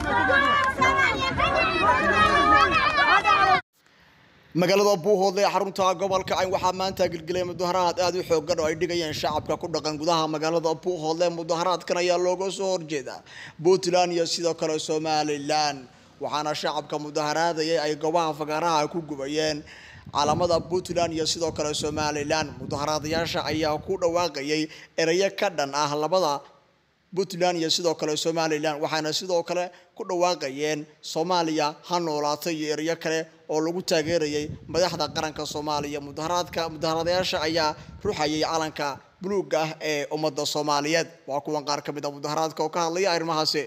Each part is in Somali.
magaalada buuhoodle ee xarunta gobolka cayn waxaa maanta gelgelay mudaharaad aada u xoogan oo ay dhigayeen shacabka ku dhaqan gudaha magaalada buuhoodle mudaharaadkan ayaa looga soo horjeeda puntland iyo sidoo kale somalilan waxaana shacabka mudaharaadayay ay goobaha fagaaraha ku gubayeen caalamada puntland iyo sidoo kale somalilan mudaharaadayaasha ayaa ku dhawaaqayay erayo ka dhan ah labada puntland iyo sidoo kale somalilan waxaana sidoo kale ku dhawaaqayeen soomaaliya ha noolaato iyo erayo kale oo lagu taageerayay madaxda qaranka soomaaliya mudaharaadka mudaharaadayaasha ayaa ruxayay calanka buluuga ah ee ummadda soomaaliyeed waa kuwan qaar ka mid a mudaharaadka oo ka hadlaya arrimahaasi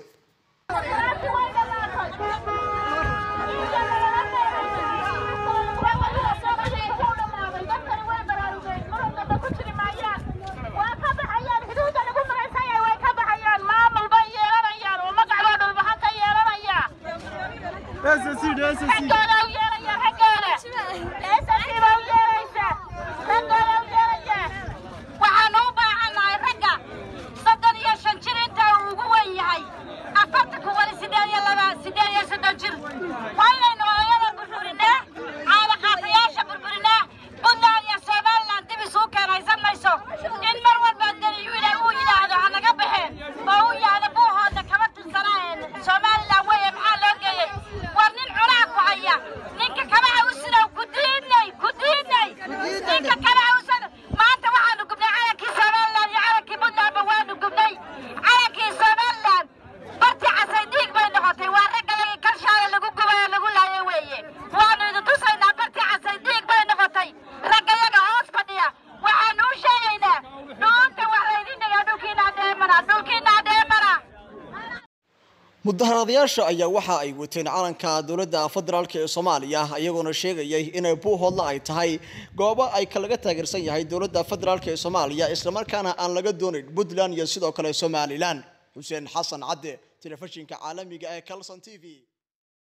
mudaharaadayaasha ayaa waxa ay wateen calanka dowladda federaalk ee soomaaliya iyagoona sheegayay inay buuhoodla ay tahay goobo ay kalaga taageersan yahay dowladda federaalk ee soomaaliya islamarkaana aan laga doonayn puntland iyo sidoo kale somalilan xuseen xasan cadde telefishinka caalamiga ee calson t v